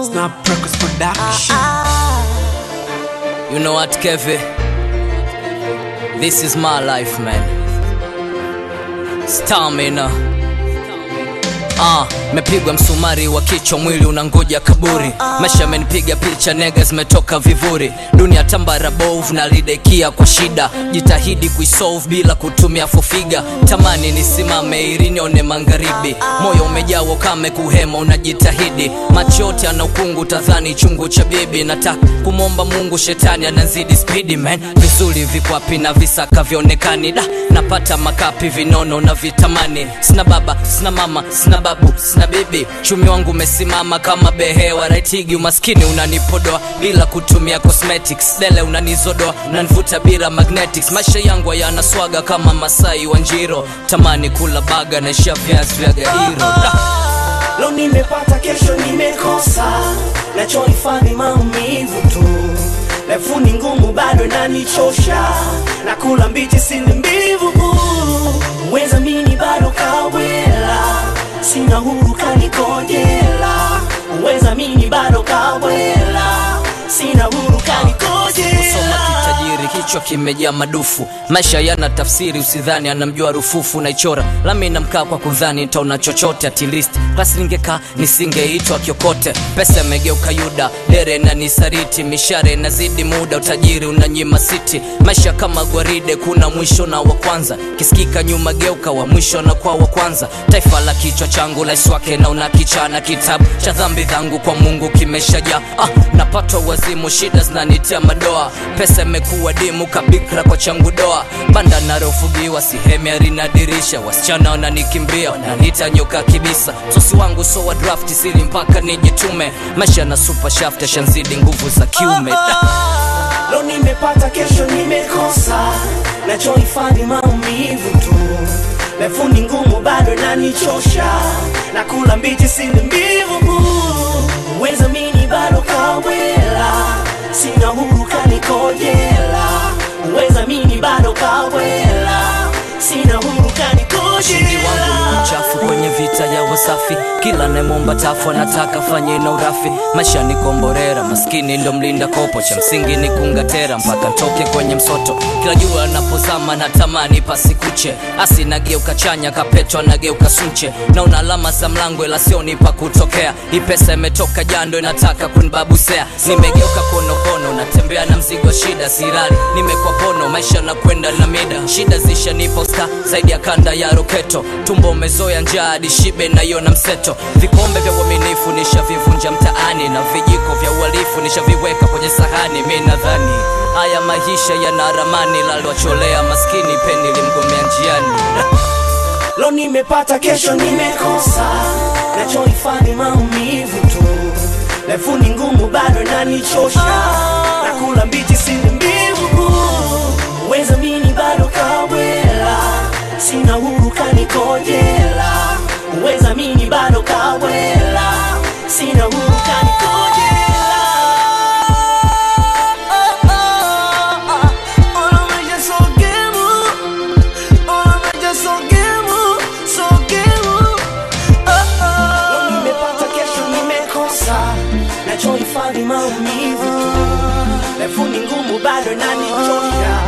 Snap Records Production. You know what, Kevin? This is my life, man. Stamina. Ah, mepigwa msumari wa kichwa, mwili unangoja kaburi. Maisha amenipiga picha, nega zimetoka vivuri. Dunia tambara bovu na lidekia kwa shida, jitahidi kuisolve bila kutumia fofiga. Tamani nisimame ili nione magharibi, moyo umejaa ukame, kuhema unajitahidi. Macho yote ana ukungu, tadhani chungu cha bibi. Nataka kumwomba Mungu, shetani anazidi spidi man. Vizuri viko wapi na visaka vionekani da napata makapi vinono na vitamani. Sina baba, sina mama, sina babu, sina bibi. Chumi wangu umesimama kama behewa raitigi. Umaskini unanipodoa bila kutumia cosmetics. Dele unanizodoa, unanivuta bila magnetics. Maisha yangu hayana swaga kama Masai wa Njiro. Tamani kula baga na isha viazi vya gairo da. Leo nimepata, kesho nimekosa, nachohifadhi maumivu tu. Refu ni ngumu, bado inanichosha, nakula mbichi, sili mbivu. Weza mini bado kawela, sina huru kanikojela. Weza mini bado kawela, sina huru kusoma kanikojela. kitajiri kichwa kimejaa madufu maisha yana tafsiri usidhani anamjua rufufu naichora lami namkaa kwa kudhani ntaona chochote atilist klasi ningekaa nisingeitwa kiokote pesa imegeuka yuda dere na nisariti mishare nazidi muda utajiri unanyima siti maisha kama gwaride kuna mwisho na wa kwanza kisikika nyuma geuka wa mwisho na kwa wa kwanza taifa la kichwa changu laiswake na una kichana kitabu cha dhambi dhangu kwa mungu kimeshajaa ah, napatwa wazimu shida zinanitia madoa pesa imekuwa dimu kabikra kwa changu doa banda narofugiwa sihemi arinadirisha wasichana wananikimbia wananita nyoka kibisa sosi wangu so wa draft sili mpaka nijitume maisha na super shaft yashanzidi nguvu za kiume da. Leo nimepata, kesho nimekosa, nachohifadhi maumivu tu. Refu ni ngumu, bado inanichosha, nakula mbichi, sili mbivu. Weza mini bado kawela, sina huru kanikojela. Weza mini bado kawela, sina huru ushindi wangu ni kanikojela. mchafu kwenye vita ya wasafi kila nemomba tafu anataka fanye na urafi maisha ni komborera maskini ndo mlinda kopo cha msingi ni kungatera mpaka ntoke kwenye msoto kila jua anapozama natamani pasikuche asi nageuka chanya kapetwa nageuka sunche naona alama za mlango ila sioni pa kutokea hii pesa imetoka jando inataka kunibabusea nimegeuka konokono natembea na mzigo wa shida sirali nimekwa pono maisha na kwenda na mida shida zishanipa usta zaidi ya kanda ya roketo tumbo umezoya njaa hadi shibe naiona mseto vikombe vya uaminifu nishavivunja mtaani na vijiko vya uhalifu nishaviweka kwenye sahani mi nadhani haya maisha yana ramani lalwacholea maskini peni limgomea njiani Leo nimepata, kesho nimekosa, nachohifadhi maumivu tu. Refu ni ngumu, bado inanichosha, nakula mbichi, sili mbivu. Weza mini bado kawela, sina huru kanikojela. Weza mini bado kawela, sina huru kanikojela. Ona maisha sogemu Ona maisha sogemu, sogemu. Oh, oh. Leo nimepata, kesho nimekosa, nachohifadhi maumivu tu. Refu ni ngumu, bado inanichosha,